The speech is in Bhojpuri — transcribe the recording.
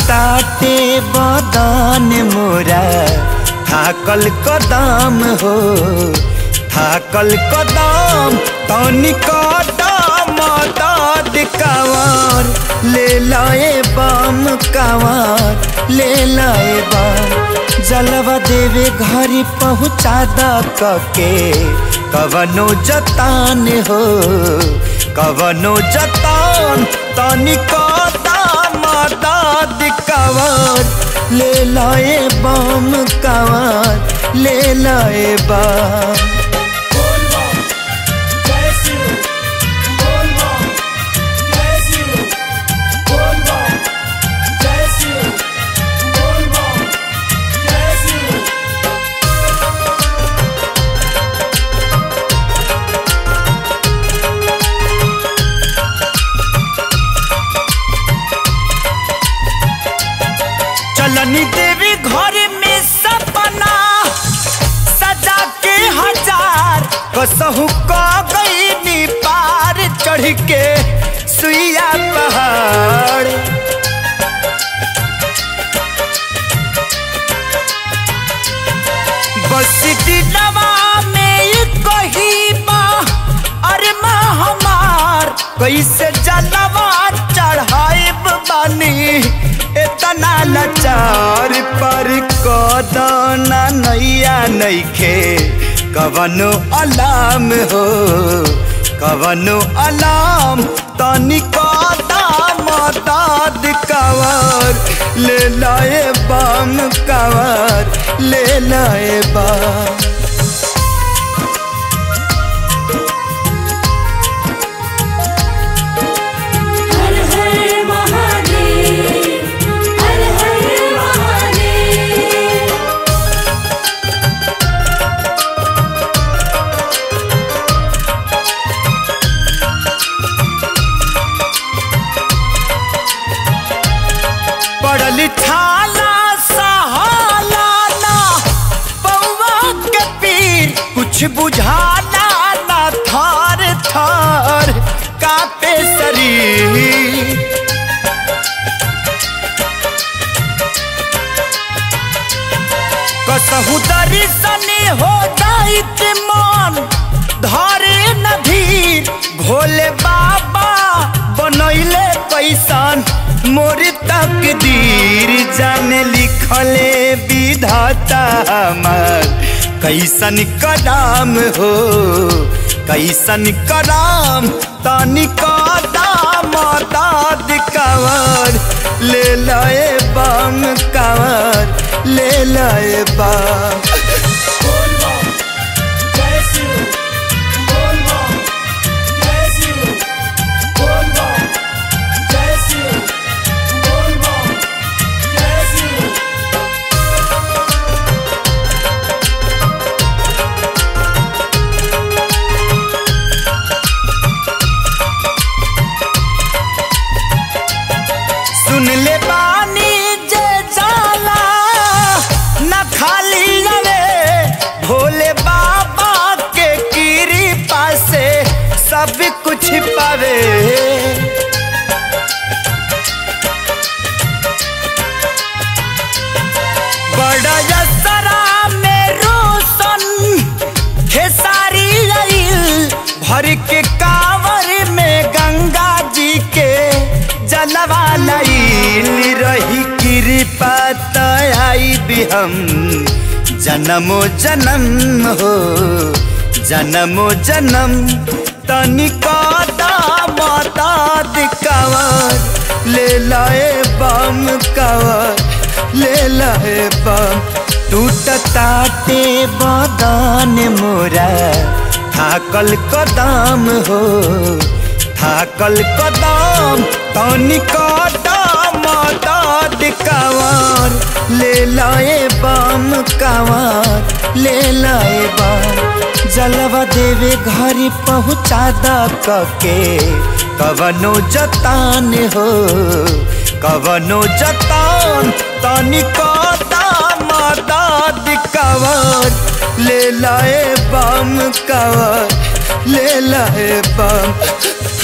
ताटे बदन मोरा थाकल कदम हो थाकल कदम तनी कदम दाद कावर ले लाए बम कावर ले लाए बम जलवा देवे घरी पहुँचा द कके कवनो जतान हो कवनो जतान तनी कदम दाद कावर ले लाए बम कावर ले लाए बम चलनी देवी घर में सपना सजा के हजार कसहु क गई पार चढ़ के सुइया पहाड़ बस दिलवा में कही बा अरे माँ हमार कैसे जलवा चढ़ाइब बानी इतना लाचार पर कदना नैया नैखे कवनो अलाम हो कवनो अलाम तनी कदम दाद कवर ले लाए बम कवर ले लाए बम हर हर महादेव हर हर महादेव पड़ल छाला सहाला ना पौवा के पीर कुछ बुझाना ना थार थार कापे शरीर कसहु दर्शन हो जाइत मन धरे नधीर भोले बाबा बनैले कैसन मोर तकदीर जाने लिखले विधाता हमार कैसन कदम हो कैसन कदम तनी कदम दाद कवर ले लाए बम कवर ले लाए बम सुन ले बानी जे जाला न खाली रे भोले बाबा के कृपा से सब कुछ पावे बड़ा यसरा में रोशन खेसारी आइल भर के कांवर में गंगा जी के जलवा लाइल रही कृपा आई भी हम जन्मो जन्म हो जन्मो जन्म तनिका दाद कवर ले लाए बम कवर ले लाए बम टूटताटे बदन मोरा थाकल कदम हो थाकल कदम तनी कदम दाद कावर ले लाए बम कावर ले लाए बम जलवा देवे घरी पहुँचा द कके कवनो जतान हो कवनो जतान तनी कदम दाद कावर ले लाए बम कावर ले लाए बम